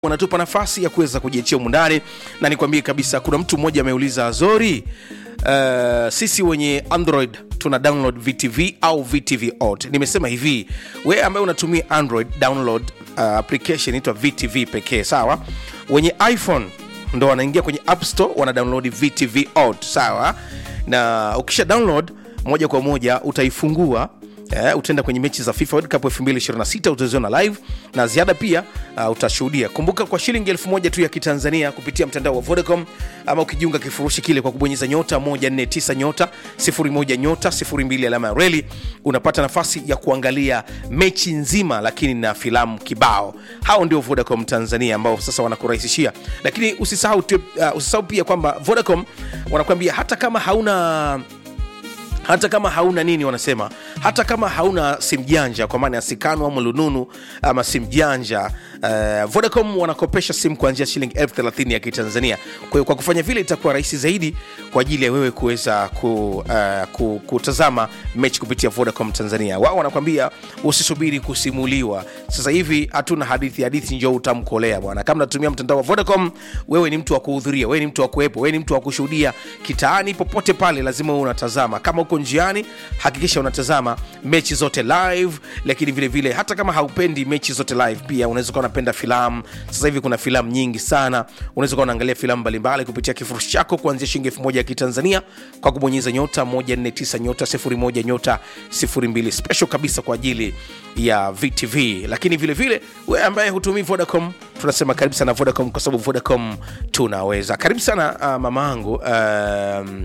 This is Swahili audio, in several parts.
wanatupa nafasi ya kuweza kujiachia umundani na nikwambie kabisa kuna mtu mmoja ameuliza azori uh, sisi wenye android tuna download vtv au vtv ot nimesema hivi we ambaye unatumia android download uh, application inaitwa vtv pekee sawa wenye iphone ndo wanaingia kwenye app store wana download vtv ot sawa na ukisha download moja kwa moja utaifungua Eh, utaenda kwenye mechi za FIFA World Cup 2026 utaziona live na ziada pia uh, utashuhudia. Kumbuka kwa shilingi elfu moja tu ya Kitanzania kupitia mtandao wa Vodacom ama ukijiunga kifurushi kile kwa kubonyeza nyota 149 nyota 01 nyota 02 alama ya reli unapata nafasi ya kuangalia mechi nzima, lakini na filamu kibao. Hao ndio Vodacom Tanzania ambao sasa wanakurahisishia, lakini usisahau, tu- uh, usisahau pia kwamba Vodacom wanakuambia hata kama hauna hata kama hauna nini wanasema hata kama hauna simu janja kwa maana ya sikano ama lununu ama simu janja uh, vodacom wanakopesha simu kuanzia shilingi elfu thelathini ya kitanzania kwa hiyo kwa kufanya vile itakuwa rahisi zaidi kwa ajili ya wewe kuweza ku, uh, ku, kutazama mechi kupitia vodacom tanzania wao wanakwambia usisubiri kusimuliwa sasa hivi hatuna hadithi hadithi njo utamkolea bwana kama natumia mtandao wa vodacom wewe ni mtu wa kuhudhuria wewe ni mtu wa kuwepo wewe ni mtu wa kushuhudia kitaani popote pale lazima uwe unatazama kama uko njiani hakikisha unatazama mechi zote live lakini vile vile hata kama haupendi mechi zote live pia unaweza kuwa unapenda filamu sasa hivi kuna filamu nyingi sana unaweza kuwa unaangalia filamu mbalimbali kupitia kifurushi chako kuanzia shilingi elfu moja ya kitanzania kwa kubonyeza nyota 149 nyota 01 nyota 02 special kabisa kwa ajili ya vtv lakini vile vile we ambaye hutumii vodacom tunasema karibu sana vodacom kwa sababu vodacom tunaweza karibu sana uh, mama angu um,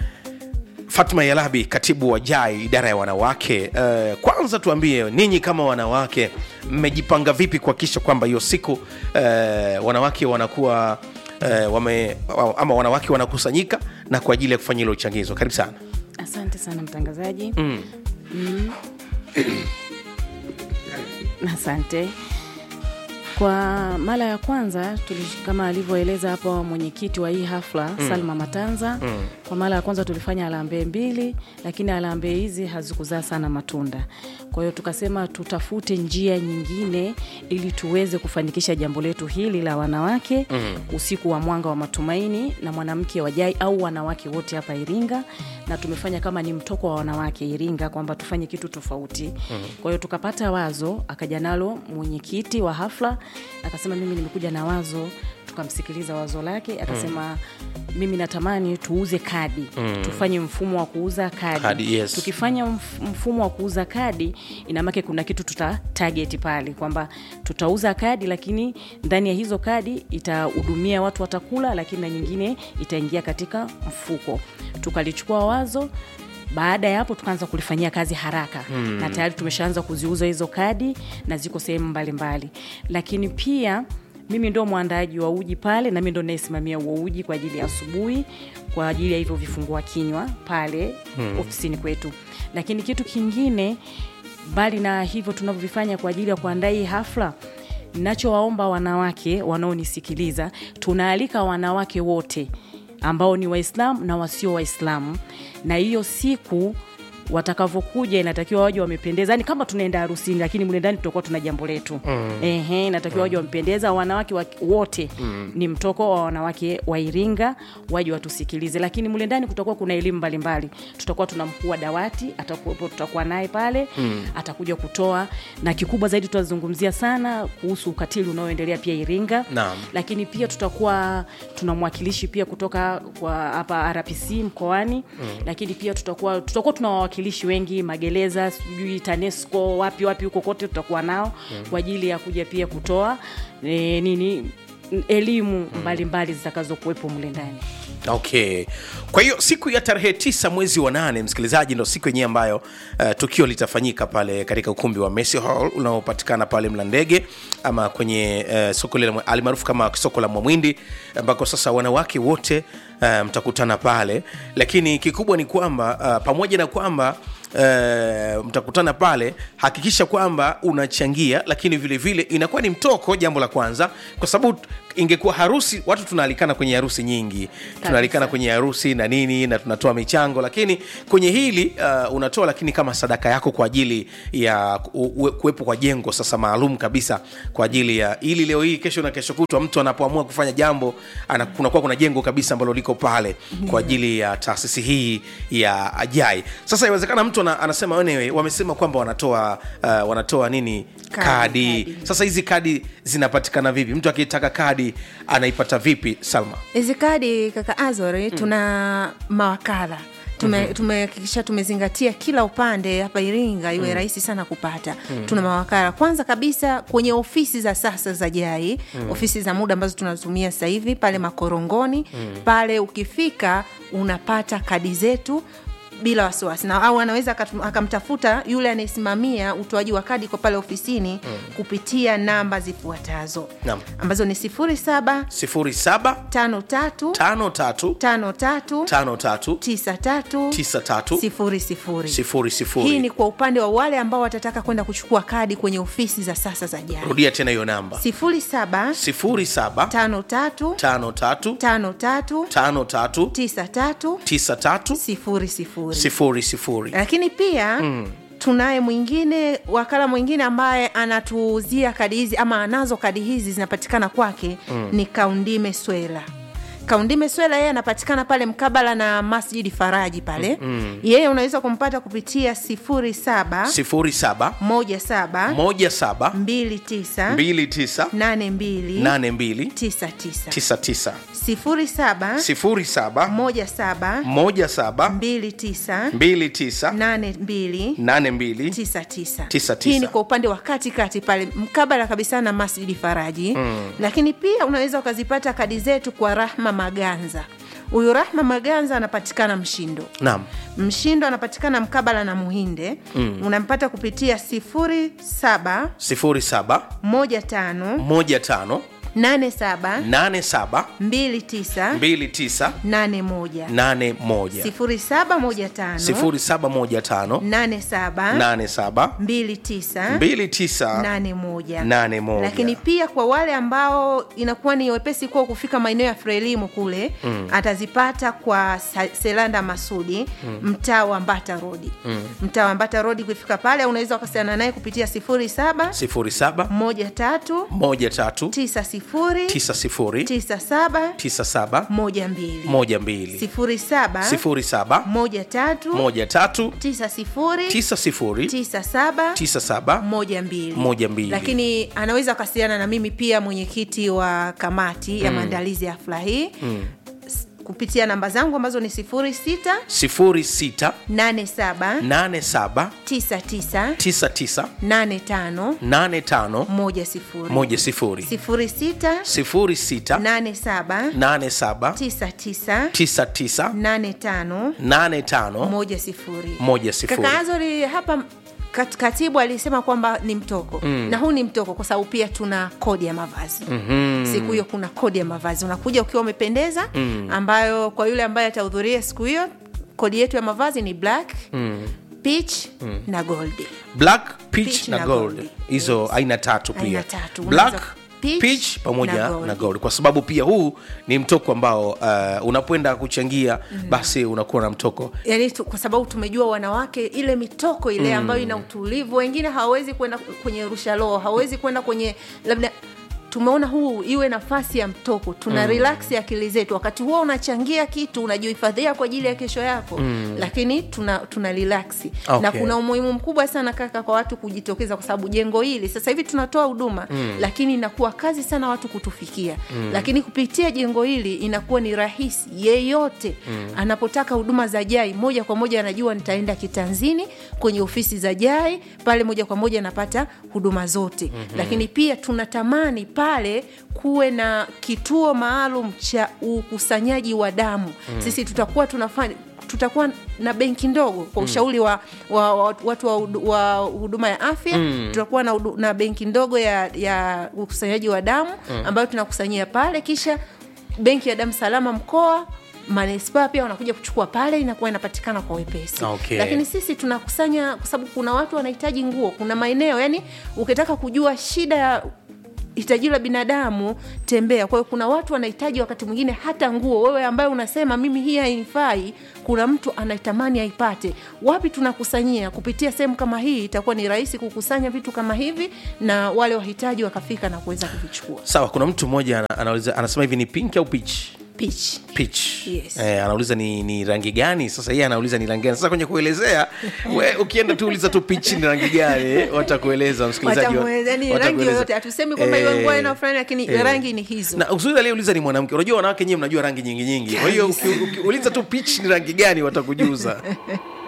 Fatma Yalabi, katibu wa JAI idara ya wanawake. Uh, kwanza tuambie ninyi kama wanawake mmejipanga vipi kuhakikisha kwamba hiyo siku uh, wanawake wanakuwa uh, wame, ama wanawake wanakusanyika na kwa ajili ya kufanya hilo uchangizo. Karibu sana. Asante sana mtangazaji. Mm. Mm. Asante. Kwa mara ya kwanza tulish, kama alivyoeleza hapo mwenyekiti wa hii hafla mm. Salma Matanza mm. Kwa mara ya kwanza tulifanya harambee mbili, lakini harambee hizi hazikuzaa sana matunda. Kwa hiyo tukasema tutafute njia nyingine ili tuweze kufanikisha jambo letu hili la wanawake mm. usiku wa mwanga wa matumaini na mwanamke wa JAI au wanawake wote hapa Iringa, na tumefanya kama ni mtoko wa wanawake Iringa kwamba tufanye kitu tofauti mm. Kwa hiyo tukapata wazo, akaja nalo mwenyekiti wa hafla akasema, mimi nimekuja na wazo tukamsikiliza wazo lake akasema mm. mimi natamani tuuze kadi mm. tufanye mfumo wa kuuza kadi, Kadi, yes. tukifanya mf- mfumo wa kuuza kadi inamake kuna kitu tuta target pale kwamba tutauza kadi lakini ndani ya hizo kadi itahudumia watu watakula lakini na nyingine itaingia katika mfuko tukalichukua wazo baada ya hapo tukaanza kulifanyia kazi haraka mm. na tayari tumeshaanza kuziuza hizo kadi na ziko sehemu mbalimbali lakini pia mimi ndo mwandaaji wa uji pale na mi ndo nayesimamia huo uji kwa ajili ya asubuhi kwa ajili ya hivyo vifungua kinywa pale hmm. ofisini kwetu lakini kitu kingine mbali na hivyo tunavyovifanya kwa ajili ya kuandaa hii hafla nachowaomba wanawake wanaonisikiliza tunaalika wanawake wote ambao ni waislamu na wasio waislamu na hiyo siku watakavyokuja inatakiwa waje wamependeza yani kama tunaenda harusini lakini mle ndani tutakuwa tuna jambo letu mm. ehe inatakiwa waje wamependeza wanawake wa, wote mm. ni mtoko wa wanawake wa iringa waje watusikilize lakini mle ndani kutakuwa kuna elimu mbalimbali tutakuwa tuna mkuu wa dawati atakuwepo tutakuwa naye pale mm. atakuja kutoa na kikubwa zaidi tutazungumzia sana kuhusu ukatili unaoendelea pia iringa Naam. lakini pia tutakuwa tuna mwakilishi pia kutoka kwa hapa rpc mkoani mm. lakini pia tutakuwa tutakuwa tuna wawakilishi wengi magereza sijui tanesco wapi wapi huko kote tutakuwa nao mm. kwa ajili ya kuja pia kutoa e, nini elimu mbalimbali zitakazokuwepo mle ndani okay kwa hiyo siku ya tarehe tisa mwezi wa nane msikilizaji ndo siku yenyewe ambayo uh, tukio litafanyika pale katika ukumbi wa Messi Hall unaopatikana pale mlandege ama kwenye uh, soko lile alimaarufu kama soko la mwamwindi ambako sasa wanawake wote uh, mtakutana pale lakini kikubwa ni kwamba uh, pamoja na kwamba uh, mtakutana pale hakikisha kwamba unachangia lakini vile vile inakuwa ni mtoko jambo la kwanza kwa sababu ingekuwa harusi watu tunaalikana kwenye harusi nyingi tunaalikana kwenye harusi na nini na tunatoa michango lakini kwenye hili uh, unatoa lakini kama sadaka yako kwa ajili ya ku- u- kuwepo kwa jengo sasa maalum kabisa kwa ajili ya ili leo hii kesho na kesho kutwa mtu anapoamua kufanya jambo ana, kunakuwa kuna jengo kabisa ambalo liko pale kwa ajili ya taasisi hii ya ajai sasa inawezekana mtu ana, anasema anyway, wamesema kwamba wanatoa uh, wanatoa nini Kadi, kadi, kadi. sasa hizi kadi zinapatikana vipi mtu akitaka kadi anaipata vipi salma hizi kadi kaka azori tuna mawakala tume- tumehakikisha tumezingatia kila upande hapa iringa iwe rahisi sana kupata tuna mawakala kwanza kabisa kwenye ofisi za sasa za jai ofisi za muda ambazo tunatumia sasa hivi pale makorongoni pale ukifika unapata kadi zetu bila wasiwasi na au anaweza akatu- akamtafuta yule anayesimamia utoaji wa kadi kwa pale ofisini kupitia namba zifuatazo Naam. ambazo ni sifuri saba 07 tano tatu 53 tano tatu 53 tisa tatu 93 sifuri sifuri sifuri sifuri. hii ni kwa upande wa wale ambao watataka kwenda kuchukua kadi kwenye ofisi za sasa za jari rudia tena hiyo namba sifuri saba 07 tano tatu 53 tano tatu 53 tisa tatu 93 sifuri sifuri sifuri sifuri lakini pia mm. tunaye mwingine wakala mwingine ambaye anatuuzia kadi hizi ama anazo kadi hizi zinapatikana kwake mm. ni kaundime swela kaundime swela yeye anapatikana pale mkabala na masjidi faraji pale mm. yeye unaweza kumpata kupitia sifuri saba 07 moja saba 17 mbili tisa 29 nane mbili 82 tisa tisa 99 sifuri saba 07 moja saba 17 mbili tisa 29 nane mbili 82 tisa tisa. Tisa tisa. hii ni kwa upande wa katikati pale mkabala kabisa na masjidi faraji mm. lakini pia unaweza ukazipata kadi zetu kwa rahma maganza huyu rahma maganza anapatikana mshindo naam mshindo anapatikana mkabala na muhinde mm. unampata kupitia sifuri saba 07 moja tano 15 nane saba 87 mbili tisa 29 nane moja 81 sifuri saba moja tano 0715 nane saba 87 mbili tisa 29 nane moja nane moja. lakini pia kwa wale ambao inakuwa ni wepesi kuwa kufika maeneo ya frelimu kule mm. atazipata kwa Sa- selanda masudi mm. mtaa wa mbata rodi mm. mtaa wa mbata rodi kufika pale unaweza wakasiana naye kupitia sifuri saba 07 moja tatu 13 tisa sifuri 90 tisa saba 97 moja mbili 12 sifuri saba 07 moja tatu 13 tisa sifuri 90 tisa saba 97 moja mbili Moja mbili. lakini anaweza wakasiliana na mimi pia mwenyekiti wa kamati ya maandalizi ya hafla hii mm. kupitia namba zangu ambazo ni sifuri sita 06 nane saba 87 tisa tisa 99 nane tano 85 moja sifuri 10 sifuri sita 06 nane saba 87 tisa tisa 99 nane tano 85 moja sifuri moja sifuri. kaka azori hapa kat- katibu alisema kwamba ni mtoko mm. na huu ni mtoko kwa sababu pia tuna kodi ya mavazi mm-hmm. siku hiyo kuna kodi ya mavazi unakuja ukiwa umependeza mm. ambayo kwa yule ambaye atahudhuria siku hiyo kodi yetu ya mavazi ni black mm. peach mm. na gold black peach, Peach na na gold gold. hizo Yes. aina tatu pia Aina tatu. black Unaweza- peach peach, pamoja na na gold. gold. kwa sababu pia huu ni mtoko ambao uh, unapoenda kuchangia mm. basi unakuwa na mtoko yani tu, kwa sababu tumejua wanawake ile mitoko ile mm. ambayo ina utulivu wengine hawawezi kwenda kwenye rushalo hawawezi kwenda kwenye labda tumeona huu iwe nafasi ya mtoko tuna mm. relax akili zetu wakati huo unachangia kitu unajihifadhia kwa ajili ya kesho yako mm. lakini tuna tuna relaksi Okay. na kuna umuhimu mkubwa sana kaka kwa watu kujitokeza kwa sababu jengo hili sasa hivi tunatoa huduma mm. lakini inakuwa kazi sana watu kutufikia mm. lakini kupitia jengo hili inakuwa ni rahisi yeyote mm. anapotaka huduma za jai moja kwa moja anajua nitaenda kitanzini kwenye ofisi za jai pale moja kwa moja anapata huduma zote mm-hmm. lakini pia tunatamani pale kuwe na kituo maalum cha ukusanyaji wa damu mm. sisi tutakuwa tunafanya tutakuwa na benki ndogo kwa ushauri wa, wa, wa watu wa, hudu- wa huduma ya afya mm. tutakuwa na, hudu- na benki ndogo ya, ya ukusanyaji wa damu mm. ambayo tunakusanyia pale kisha benki ya damu salama mkoa manispaa pia wanakuja kuchukua pale inakuwa inapatikana kwa wepesi Okay. lakini sisi tunakusanya kwa sababu kuna watu wanahitaji nguo kuna maeneo yani ukitaka kujua shida ya hitaji la binadamu tembea kwa hiyo kuna watu wanahitaji wakati mwingine hata nguo wewe ambaye unasema mimi hii hainifai kuna mtu anaitamani aipate wapi tunakusanyia kupitia sehemu kama hii itakuwa ni rahisi kukusanya vitu kama hivi na wale wahitaji wakafika na kuweza kuvichukua sawa kuna mtu mmoja ana- anauliza anasema hivi ni pink au peach pitch peach Yes. eh, anauliza ni, ni rangi gani sasa yeye anauliza ni rangi gani sasa kwenye kuelezea we, ukienda tu uliza tu peach ni rangi gani watakueleza msikilizaji wa- Watamweleza, yani rangi watakueleza. yoyote hatusemi kwamba iwe nguo Eh, aina fulani lakini eh. rangi ni hizo na uzuri aliyeuliza ni mwanamke unajua wanawake nyewe mnajua rangi nyingi nyingi kwa hiyo uki- ukiuliza tu peach ni rangi gani watakujuza